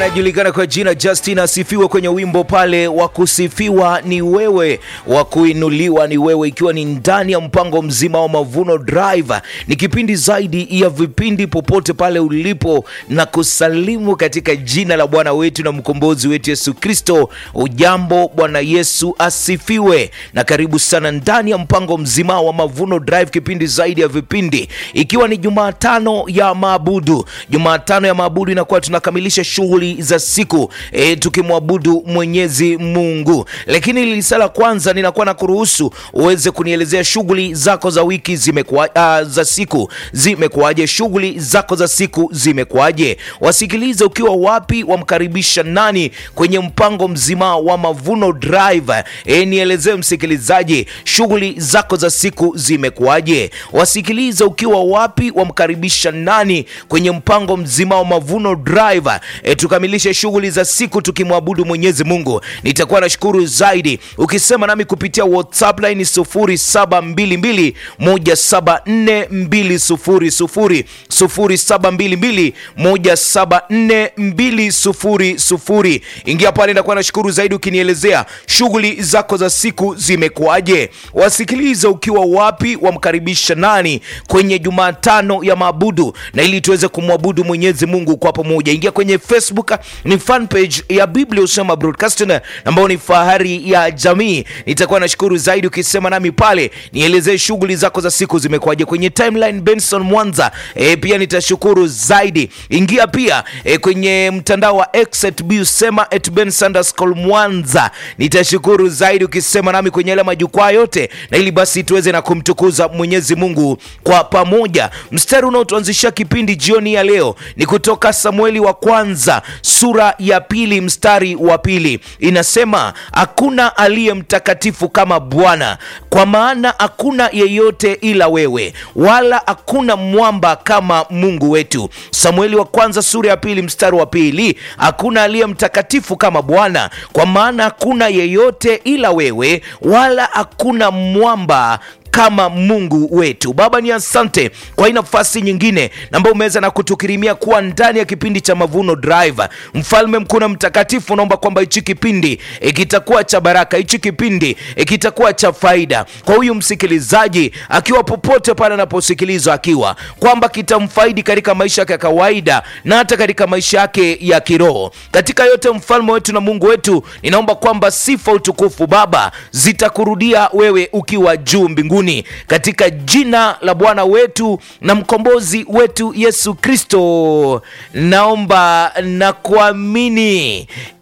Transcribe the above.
anayejulikana kwa jina Justin asifiwe kwenye wimbo pale wa kusifiwa ni wewe, wa kuinuliwa ni wewe, ikiwa ni ndani ya mpango mzima wa Mavuno Drive. Ni kipindi zaidi ya vipindi popote pale ulipo, na kusalimu katika jina la Bwana wetu na mkombozi wetu Yesu Kristo. Ujambo, Bwana Yesu asifiwe, na karibu sana ndani ya mpango mzima wa Mavuno Drive, kipindi zaidi ya vipindi, ikiwa ni Jumatano ya maabudu. Jumatano ya maabudu inakuwa tunakamilisha shughuli za siku e, tukimwabudu Mwenyezi Mungu. Lakini lisala kwanza, ninakuwa na kuruhusu uweze kunielezea shughuli zako za wiki zimekuwa, uh, za siku zimekuwaje? Shughuli zako za siku zimekuwaje? Wasikilize ukiwa wapi, wamkaribisha nani kwenye mpango mzima wa Mavuno Drive. E, nielezee msikilizaji, shughuli zako za siku zimekuwaje? Wasikilize ukiwa wapi, wamkaribisha nani kwenye mpango mzima wa Mavuno Drive. E, tukamilishe shughuli za siku tukimwabudu Mwenyezi Mungu. Nitakuwa nashukuru zaidi ukisema nami kupitia WhatsApp line 0722 174 200 0722 174 200. Ingia pale, nitakuwa nashukuru zaidi ukinielezea shughuli zako za siku zimekuwaje. Wasikiliza ukiwa wapi, wamkaribisha nani kwenye Jumatano ya maabudu, na ili tuweze kumwabudu Mwenyezi Mungu kwa pamoja. Ingia kwenye Facebook, ni fan page ya Biblia Usema Broadcasting ambayo ni fahari ya jamii. Nitakuwa nashukuru zaidi ukisema nami pale, nielezee shughuli zako za siku zimekuwaje. Kwenye timeline Benson Mwanza e, pia nitashukuru zaidi. Ingia pia e, kwenye mtandao wa X at Busema at Ben Sanderscol Mwanza, nitashukuru zaidi ukisema nami kwenye yale majukwaa yote, na ili basi tuweze na kumtukuza Mwenyezi Mungu kwa pamoja. Mstari unaotuanzishia kipindi jioni ya leo ni kutoka Samueli wa kwanza sura ya pili mstari wa pili inasema, hakuna aliye mtakatifu kama Bwana, kwa maana hakuna yeyote ila wewe, wala hakuna mwamba kama Mungu wetu. Samueli wa kwanza sura ya pili mstari wa pili hakuna aliye mtakatifu kama Bwana, kwa maana hakuna yeyote ila wewe, wala hakuna mwamba kama Mungu wetu. Baba, ni asante kwa hii nafasi nyingine ambayo umeweza na kutukirimia kuwa ndani ya kipindi cha Mavuno Drive. Mfalme mkuu na mtakatifu, naomba kwamba hichi kipindi e, kitakuwa cha baraka, hichi kipindi e, kitakuwa cha faida kwa huyu msikilizaji akiwa popote pale anaposikilizwa, akiwa kwamba kitamfaidi katika maisha yake ya kawaida na hata katika maisha yake ya kiroho. Katika yote, mfalme wetu na Mungu wetu, ninaomba kwamba sifa, utukufu Baba zitakurudia wewe ukiwa juu mbinguni katika jina la Bwana wetu na mkombozi wetu Yesu Kristo, naomba na kuamini,